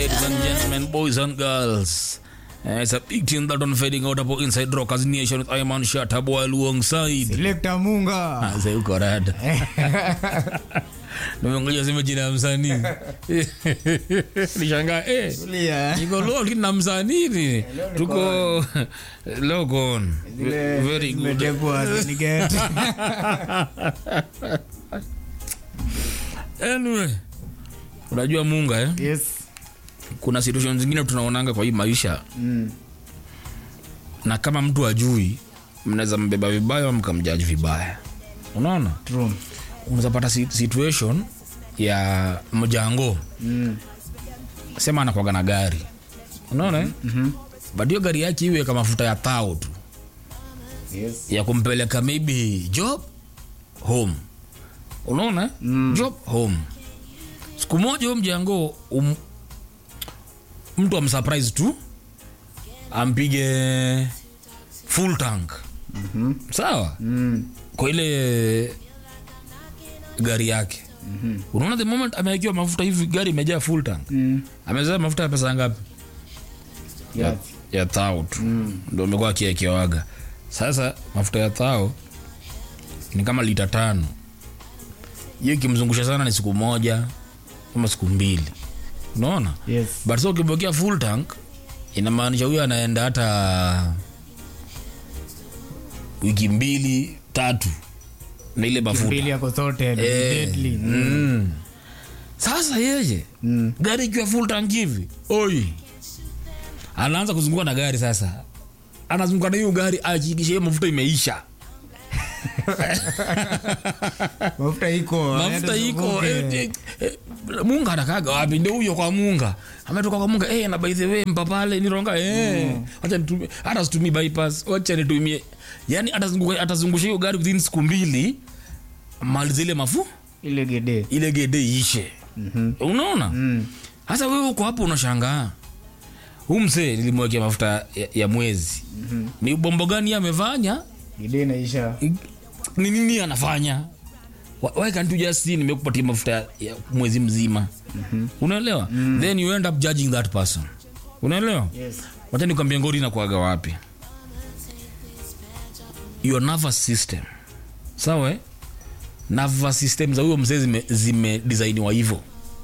Ladies and gentlemen, boys and girls. Uh, it's a big tune that on fading out hapo inside Rockers Nation with Iman Shatabwa alongside. Selector Munga. Ah, sasa uko rada. Nimeongelea sema jina ya msanii. Nishangaa eh. Tulia. Niko lol na msanii ni. Tuko Logon. Zile Very good. zimetekwa, zinigeti. Anyway. Unajua Munga eh? Yes. Kuna situation zingine tunaonanga kwa hii maisha Mm. na kama mtu ajui mnaweza mbeba vibaya au mkamjaji vibaya unaona True. unaweza pata si- situation ya mjango Mm. sema anakwaga na gari unaona Mhm. but hiyo gari yake iwe kama mafuta ya tao tu Yes. ya kumpeleka maybe job home unaona Mm. job home siku moja huyo mjango um, mtu amsurprise tu ampige full tank Mhm. sawa Mm. kwa ile gari yake Mhm. unaona the moment amewekiwa mafuta hivi gari imejaa full tank Mm. amezaa mafuta ya pesa ngapi Yes. ya thao tu Mm. ndo amekuwa akiekewaga sasa mafuta ya thao ni kama lita tano hiyo ikimzungusha sana ni siku moja ama siku mbili unaona Yes. but so ukibokea full tank inamaanisha huyo anaenda hata wiki mbili tatu na ile mafuta Mbili yako sorted. Eh, Deadly. mm. sasa yeye Mm. gari ikiwa full tank hivi oi anaanza kuzunguka na gari sasa anazunguka na hiyo gari akikisha hiyo mafuta imeisha Mafuta iko. mafuta aende iko zunguke. eh, eh, eh, munga anakaga wapi ndio huyo kwa munga ametoka kwa munga eh, na by the way mpapale nironga eh, acha nitumie hata situmii bypass acha nitumie yani atazunguka atazungusha hiyo gari within siku mbili mali zile mafu Ile gede. ile gede ishe Mhm. unaona Mm. sasa wewe uko hapo unashangaa huu msee nilimwekea mafuta ya, ya mwezi Mhm. ni bombo gani amefanya Gede inaisha. ni nini anafanya Why- why can't you just see nimekupatia mafuta ya, ya mwezi mzima unaelewa then you end up judging that person unaelewa Yes. wacha nikwambia ngori inakuaga wapi your nervous system sawa eh? nervous system za huyo mzee zime, zime designiwa hivyo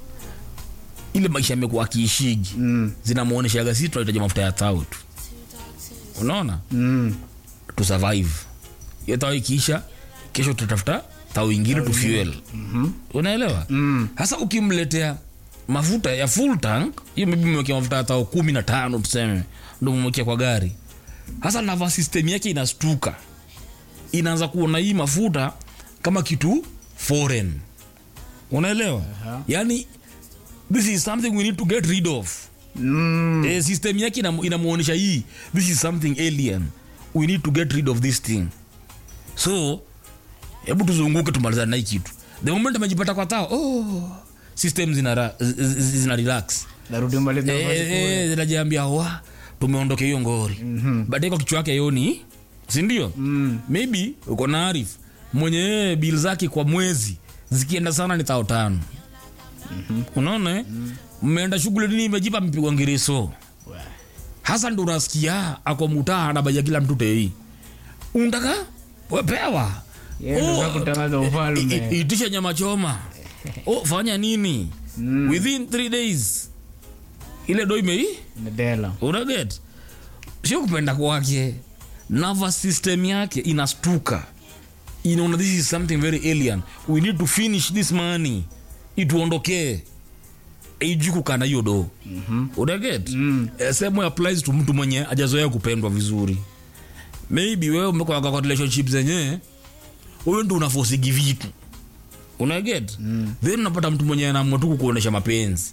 ile maisha amekuwa akiishigi Mm. zinamwonyeshaga sisi tunahitaji mafuta ya tao tu unaona Mm. to survive hiyo tao ikiisha kesho tutatafuta tao ingine tu fuel Mhm. unaelewa Mm. sasa ukimletea mafuta ya full tank hiyo maybe umewekea mafuta ya tao kumi na tano tuseme ndo umemwekea kwa gari sasa nava system yake inastuka inaanza kuona hii mafuta kama kitu foreign unaelewa Aha. yani this is something we need to get rid of Mm. eh, system yake inam- inamuonyesha hii this is something alien we need to get rid of this thing so hebu tuzunguke tumalizane na hii kitu the moment amejipata kwa tao oh, system zina, ra- zi- zi- zina relax Narudi mbali na Eh, nafasi eh, kule. eh, zinajiambia wa tumeondoke hiyo ngori Mhm. baadaye kwa kichwa yake yoni sindio Mm. maybe uko na arif mwenye yeye bil zake kwa mwezi zikienda sana ni tao tano unaona eh? mmeenda shughuli nini imejipa mpigwa ngiriso hasa ndo unasikia ako mutaa anabaja kila mtu tei unataka wepewa Yeye ndo Oh, za kutangaza ufalme. i- i- itisha nyama choma oh, fanya nini Mm. within three days ile do imei Medela. unaget sio kupenda kwake nervous system yake inastuka inaona this is something very alien we need to finish this money ituondokee ijui kukana hiyo do Mhm. unaget Mm. Eh, same way applies to mtu mwenye ajazoea kupendwa vizuri maybe wewe umekuwa kwa relationship zenye wewe ndo unafosigi vitu unaget mm. then unapata mtu mwenye anaamua tu kukuonesha mapenzi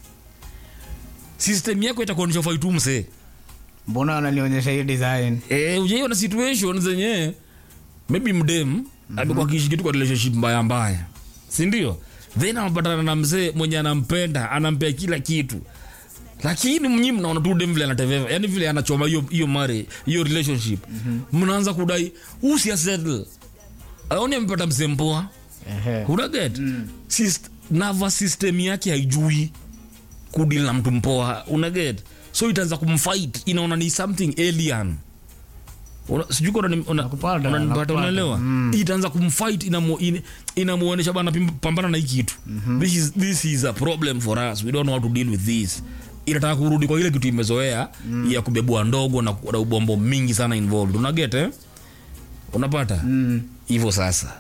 system yako itakuonyesha ufai tu msee mbona ananionyesha hiyo design eh, ujaiona situation zenye maybe mdem mm-hmm. amekuwa akiishi kitu kwa relationship mbaya mbaya sindio then anapatana na mzee mwenye anampenda anampea kila kitu lakini mnyi mnaona tu dem vile anateveva yani vile anachoma hiyo hiyo mare hiyo relationship mnaanza mm-hmm. kudai usia settle aoni amepata mzee mpoa Ehe. unaget mm. nervous system yake haijui kudil na mtu mpoa unaget so itaanza kumfight inaona ni something alien Una- sijui kama unani- una- Nakupata, unanipata nakupata. unaelewa itaanza kumfight inamu- in- inamuonesha bana pim- pambana na hii kitu this, is, this is a problem for us we don't know how to deal with this inataka kurudi kwa ile kitu imezoea ya kubebua ndogo na, na ubombo mingi sana involved unaget eh? unapata hivyo sasa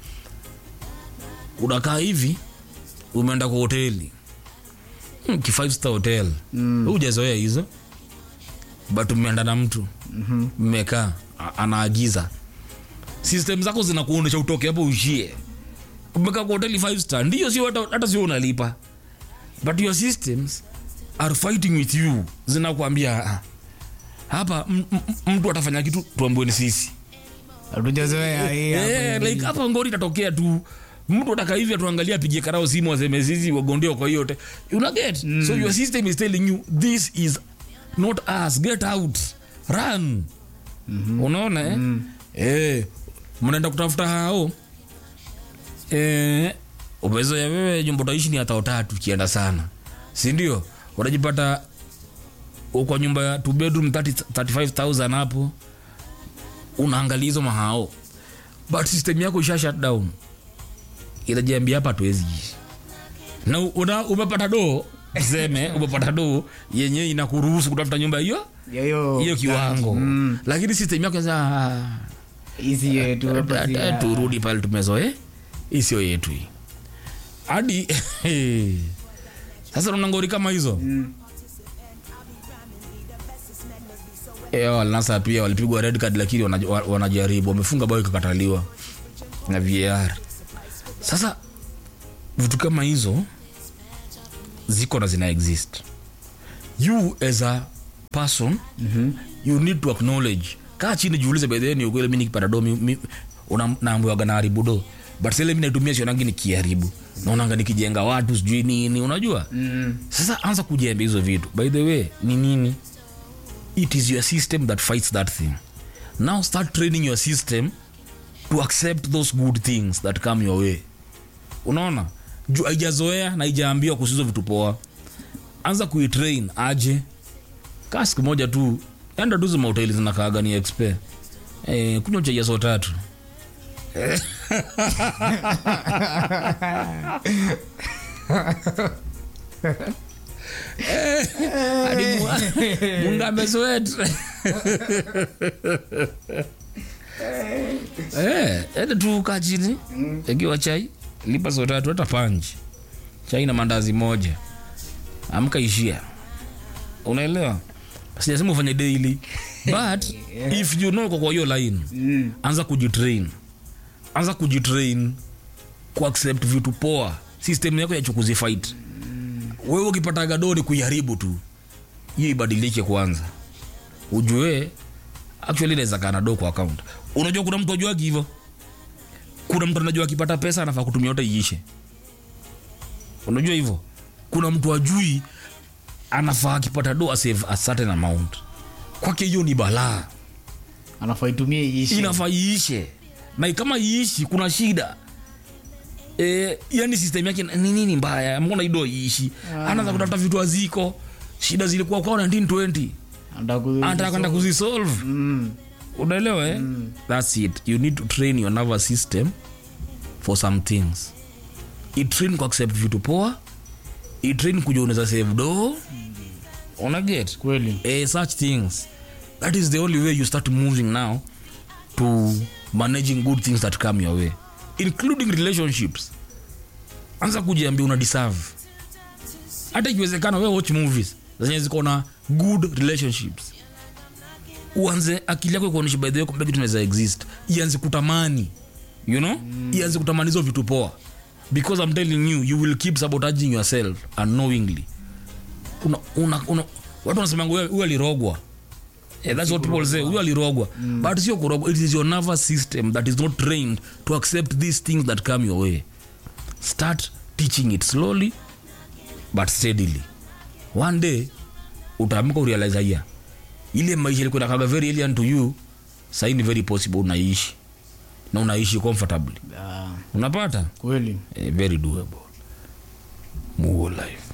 unakaa hivi umeenda kwa hoteli hmm, ki five star hotel mm. ujazoea hizo but umeenda na mtu mmekaa a- anaagiza system zako zinakuonyesha utoke hapo uishie umekaa kwa hoteli five star ndio sio hata, hata sio unalipa but your systems are fighting with you zinakuambia "Ah, hapa m- m- mtu atafanya kitu tuambiwe ni sisi hatujazoea hii hapa Eh, hivi. like hapa ngori itatokea tu mtu ataka hivi atuangalia apige karao simu aseme sisi wagondeo kwa hiyo yote una get so your system is telling you this is not us get out run unaona eh? eh, mnaenda kutafuta hao eh, uwezo ya wewe nyumba utaishi ni hata tatu kienda sana si ndio unajipata kwa nyumba ya two bedroom 30 35000 hapo unaangalia hizo mahao but system yako isha shut down inajiambia hapa tuwezi ishi na una, umepata doo tuseme umepata doo yenye inakuruhusu kutafuta nyumba hiyo Ya hiyo hiyo kiwango lakini system yako inasema, "Ah, hizi yetu hapa si hata ya- turudi pale tumezoe hii sio yetu hii hadi sasa una ngori kama hizo Eh, walnasa pia walipigwa red card lakini wanaj- wa- wanajaribu wamefunga bao ikakataliwa na var sasa vitu kama hizo ziko na zina exist you as a person mm-hmm. you need to acknowledge kaa chini jiulize bedheni ukweli mi nikipata do mi- mi- una- naambiwaga naharibu do but sile mi naitumia sionangi nikiharibu naonanga nikijenga watu sijui nini unajua mm. sasa anza kujembe hizo vitu by the way ni nini it is your system that fights that thing now start training your system to accept those good things that come your way unaona juu haijazoea na haijaambiwa kuhusu hizo vitu poa anza kuitrain aje kaa siku moja tu enda tu mahoteli zinakaaga ni expe eh, kunywa chai ya so tatu Eh, hadi mu- munga ameswet Eh, ende tu kaa chini ekiwa chai lipa so tatu hata panji chai na mandazi moja amka ishia unaelewa sijasema ufanye daily but if you know uko kwa hiyo line Mm. anza kujitrain anza kujitrain kuaccept vitu poa system yako ya chukuzi fight wewe ukipata gadoni kuiharibu tu hiyo ibadilike kwanza ujue actually inaweza kaa na do kwa account unajua kuna mtu ajuagi hivyo kuna mtu anajua akipata pesa anafaa kutumia yote iishe unajua hivyo kuna mtu ajui anafaa akipata do asave a certain amount kwake hiyo ni balaa anafaa itumie iishi inafaa iishe na kama iishi kuna shida e, yani system yake ni nini mbaya mbona ido iishi anaanza kutafuta vitu aziko shida zilikuwa kwao 1920 Anataka ku- anataka kwenda kuzisolve Mm. unaelewa eh? thats it you need to train your nervous system for some things itrain ku accept vitu poa itrain kuja unaweza save do unaget kweli eh, such things that is the only way you start moving now to managing good things that come your way including relationships anza kujiambia una deserve hata ikiwezekana we watch movies zenye ziko na good relationships uanze akili yako ikuonyesha by the way kumbe kitu inaweza exist ianze kutamani you know mm. ianze kutamani hizo vitu poa because i'm telling you you will keep sabotaging yourself unknowingly una, una, una, watu wanasemanga huyu huyu alirogwa Yeah, that's what people say huyu alirogwa but sio kurogwa it is your nervous system that is not trained to accept these things that come your way start teaching it slowly but steadily one day utaamka urealize haya ile maisha ilikuwa inakaga very alien to you sahii ni very possible unaishi na unaishi comfortably Ah, unapata kweli eh, very doable muo life